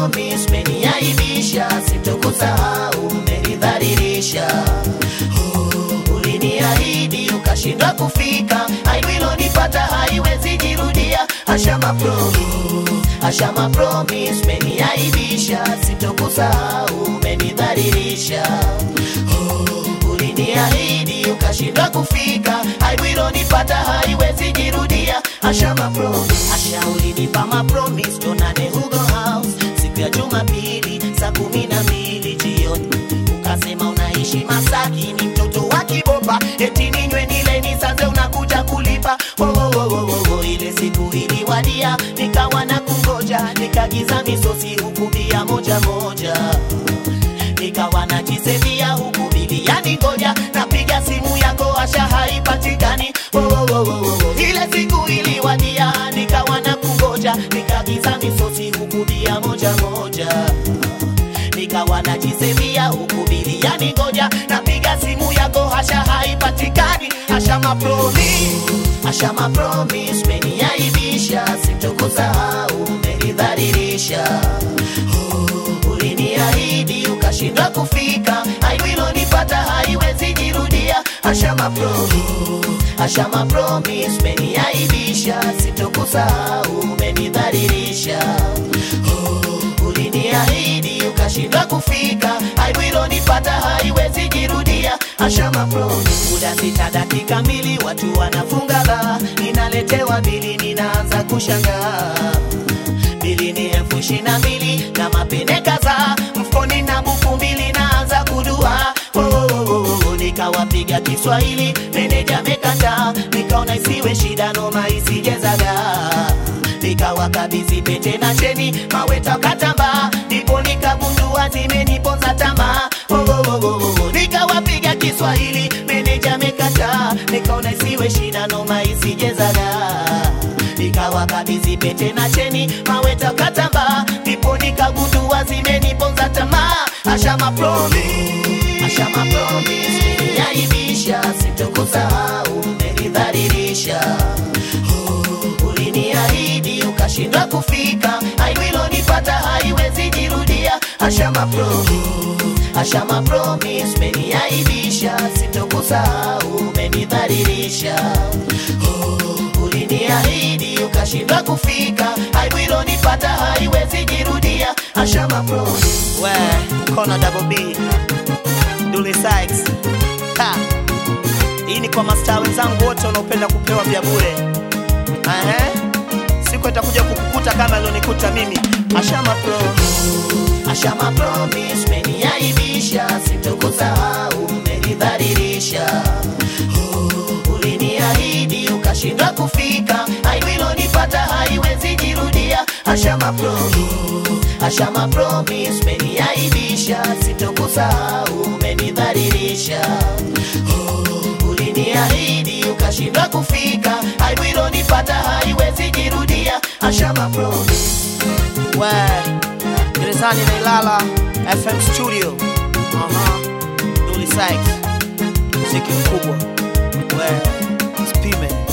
promise, umeniaibisha, sitokusahau, umenidhalilisha. Oh, uliniahidi ukashindwa kufika, aibu ilonipata haiwezi jirudia. Ashama promise, ashama promise, umeniaibisha, sitokusahau, umenidhalilisha. Oh, uliniahidi ukashindwa kufika, aibu ilonipata haiwezi jirudia. Ashama promise, asha ulinipa ma promise, tuonane Hugo House siku ya Jumapili saa kumi na mbili jioni, ukasema unaishi Masaki, ni mtoto wa Kibopa, eti ninywe nile nisaze, unakuja kulipa wo, wo, wo, wo, wo, wo. Ile siku iliwadia, nikawa na kungoja, nikagiza misosi huku bia moja moja nikawa najisevia huku biliani ngoja napiga simu yako asha haipatikani oh, oh, oh, oh, oh. ile siku iliwadia nikawa na kungoja nikagiza misosi huku bia moja moja nikawa najisevia huku biliani ngoja napiga simu yako hasha haipatikani asha mapromi asha mapromis meniaibisha sitokusahau umenidhalilisha oh, uliniahidi ukashindwa kufika aibu ilonipata haiwezi jirudia ashama promis ashama promis umeniaibisha sitokusahau umenidhalilisha oh, uliniahidi ukashindwa kufika aibu ilonipata haiwezi jirudia ashama promis muda sita dakika mbili watu wanafunga la ninaletewa bili ninaanza kushangaa bili ni elfu ishirini na mbili na mapene kadhaa mfukoni na buku mbili naanza kudua oh, oh, oh, oh, nikawapiga Kiswahili meneja amekataa, nikaona isiwe shida noma isijezaga nikawakabidhi pete na cheni maweta katamba, ndipo nikagundua zimeniponza tamaa oh, oh, oh, oh, oh. nikawapiga Kiswahili meneja amekataa, nikaona isiwe shida noma isijezaga nikawakabidhi pete na cheni maweta katamba, ndipo nikagundua zimeniponza tamaa. Ashama promise, ashama promise, umeniaibisha, sitokusahau, umenidhalilisha. Oh, uliniahidi ukashindwa kufika, aibu ilonipata haiwezi jirudia. Ashama promise, ashama promise, umeniaibisha, sitokusahau, umenidhalilisha. Oh, uliniahidi ukashindwa kufika, aibu ilonipata haiwezi jirudia. Ashama promise. We, Kona Double B, Dully Sykes. Ha. Hii ni kwa mastaa wenzangu wote wanaopenda kupewa vya bure. Ehe. Siku itakuja kukukuta kama ilionikuta mimi. Ashama promise. Ashama promise, umeniaibisha, sitokusahau, umenidhalilisha. Oh, uliniahidi ukashindwa kufika, aibu ilonipata haiwezi jirudia. Ashama promise, ashama promise, umeniaibisha, sitokusahau, umenidhalilisha. Oh, uliniahidi ukashindwa kufika, aibu ilonipata haiwezi jirudia. Ashama promise. We, gerezani na Ilala FM studio. Aha. Dully Sykes. Muziki mkubwa. We, spime.